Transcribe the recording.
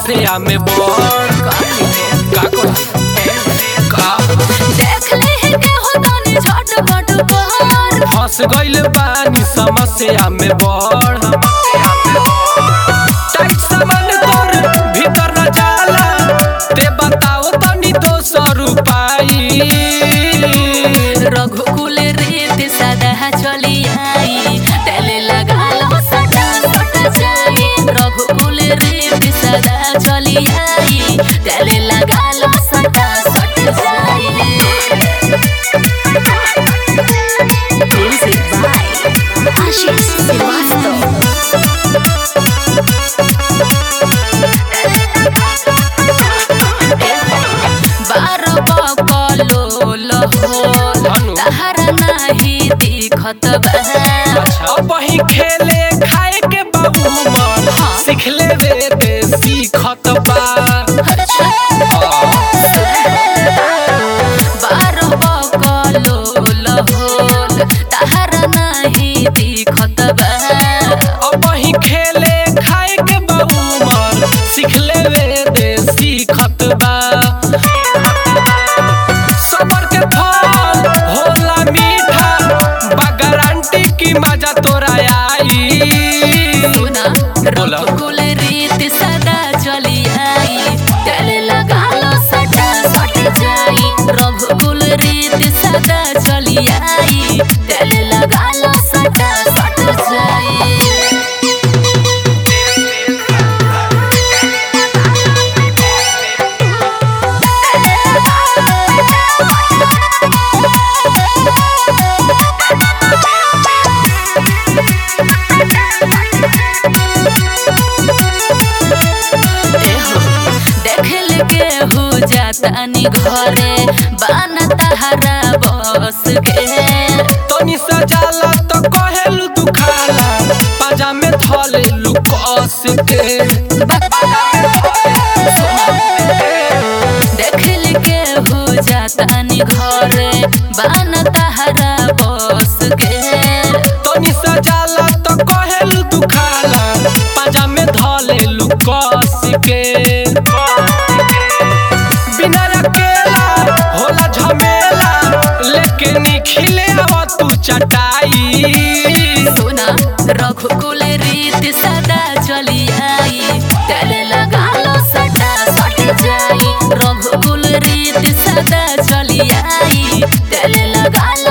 समस्या में बड़ का कही का देख ले के हो तनी झटपट कर फंस गइल बानी समस्या में बड़ टाइट सामान तोर भीतर न जाला ते बताओ तनी दोसर उपाय रघुकुल रीत सदा चली आई तेले लगा लो सटा सटा जाई रघुकुल रीत सदा चली आई तेले लगा लो सटा सट जाई म्यूजिक बाय आशीष श्रीवास्तव बारो बकलो लहोल हेलो। तहरा नाही दिखत बा अब ही खेले खाए के बाबू मन हाँ। सीख लेवे दे सीखत बा बारो बकलो लहोल तहरा नाही दिखत बा अब ही खेले खाए के बाबू मन सीख लेवे दे सीखत बा सबर के फल होला मीठा बा गारंटी की मजा तोरा आई सुना बोला। रघुकुल रीत सदा चली आई तेले लगा लो सटा सट जाई रघुकुल रीत सदा चली आई तेले लगा लो सटा सट जाई देखल के हो जातानी घरे बान तहरा बस के तनी सजाला तो कहेलु दुखाला पाजा में धले लुकस के देखल के हो जातानी घरे बान तहरा बस के तनी सजाला तो कहेलु दुखाला पाजा में धले लुकस के बिना अकेला होला झमेला लेकिन खिले आवा तू चटाई सुना रघुकुल रीत सदा चली आई तेले लगा लो सटा सट जाई रघुकुल रीत सदा चली आई तेले लगा लो